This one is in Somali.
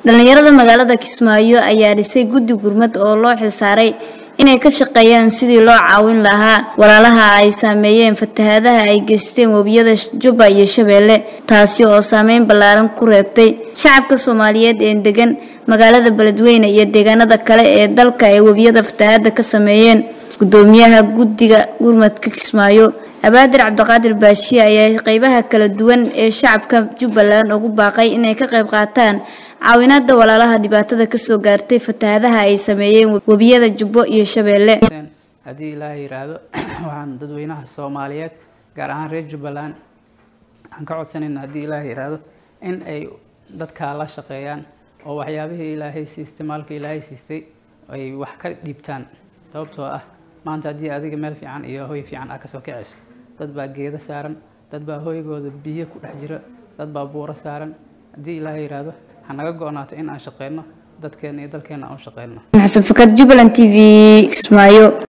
dhalinyarada magaalada kismaayo ayaa dhisay guddi gurmad oo loo xilsaaray inay ka shaqeeyaan sidii loo caawin lahaa walaalaha ay saameeyeen fatahaadaha ay geysteen webiyada jubba iyo shabeelle taasi oo saameyn ballaaran ku reebtay shacabka soomaaliyeed ee degan magaalada beledweyne iyo deegaanada kale ee dalka ay webiyada fatahaada ka sameeyeen gudoomiyaha guddiga gurmadka kismaayo abaadir cabdiqaadir baashiye ayaa qeybaha kala duwan ee shacabka jubbaland ugu baaqay inay ka qayb qaataan caawinaada walaalaha dhibaatada kasoo gaartay fatahaadaha ay sameeyeen webiyada jubbo iyo shabeelle haddii ilaaha yiraahdo waxaan dadweynaha soomaaliyeed gaar ahaan reer jubbaland waxaan ka codsanayna haddii ilaaha yiraahdo in ay dadkaa la shaqeeyaan oo waxyaabihii ilaahay siistay maalka ilaahay siistay ay wax ka dhiibtaan sababtoo ah maanta haddii adiga meel fiican iyo hoy fiican ah kasoo kacayso dad baa geedo saaran dad baa hoygooda biyo ku dhex jiro dad baa buuro saaran haddii ilaaha yiraahdo hanaga go-naato in aan shaqeyno dadkeena iyo dalkeena aan u shaqeyno xasan fakar jubbaland t v kismaayo